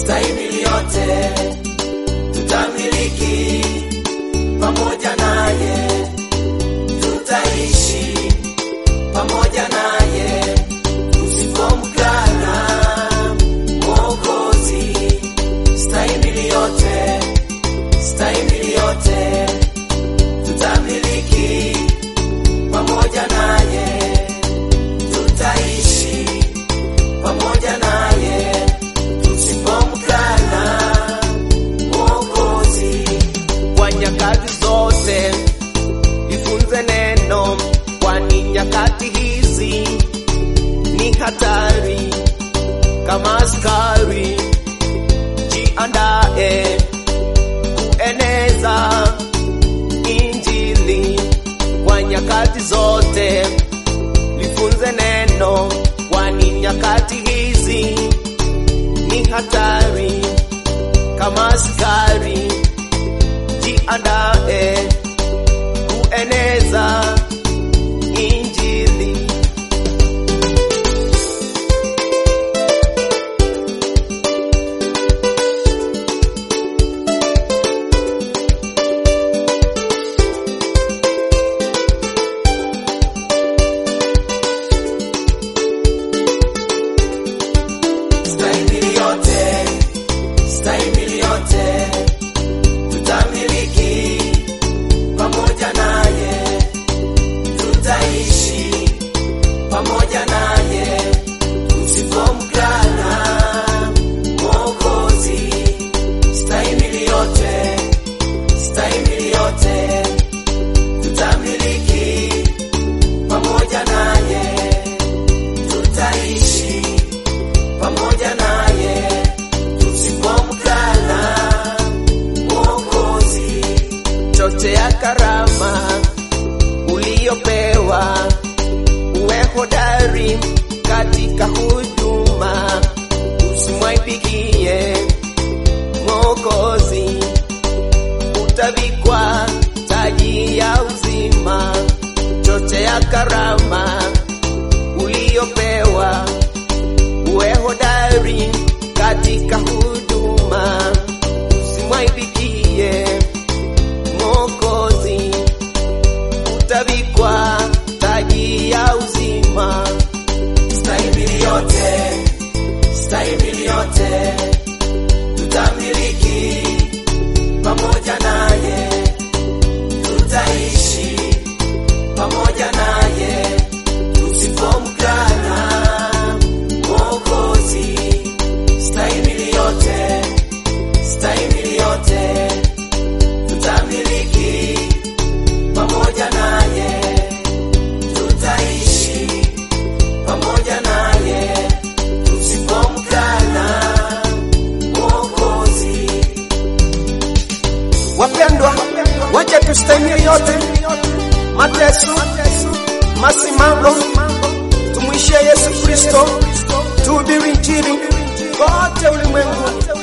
stahimili yote, tutamiliki pamoja naye, tutaishi pamoja naye, usipomkana Mwokozi. Stahimili yote, stahimili yote, tutamiliki pamoja naye, tutaishi pamoja naye, tusipomkana Mwokozi. Kwa nyakati zote jifunze neno, kwani nyakati hizi ni hatari kama askari. Jiandae kueneza Injili kwa nyakati zote, lifunze neno, kwani nyakati hizi ni hatari kama askari. Jiandae kueneza Injili. Stahimili yote, stahimili yote, tutamiliki pamoja naye, tutaishi pamoja naye, usipomkana Mwokozi. Stahimili yote, stahimili yote, tutamiliki pamoja naye, tutaishi pamoja naye tusipomkana Mwokozi. Chochea karama uliyopewa, uwe hodari katika huduma, usimwaibikie Mwokozi. Utavikwa taji ya uzima, chochea karama uliyopewa uwe hodari katika huduma, usimwaibikie Mwokozi. Utavikwa taji ya uzima. Stahimili yote, stahimili yote, tutamiliki pamoja naye, tutaishi pamoja naye, tusipomkana Mwokozi. Stahimili yote, stahimili yote, tutamiliki pamoja naye, tutaishi pamoja naye, tusipomkana Mwokozi. Wapendwa, wacha tustahimili yote, mateso, masimamo, tumwishie Yesu Kristo, tuhubiri Injili kote ulimwengu,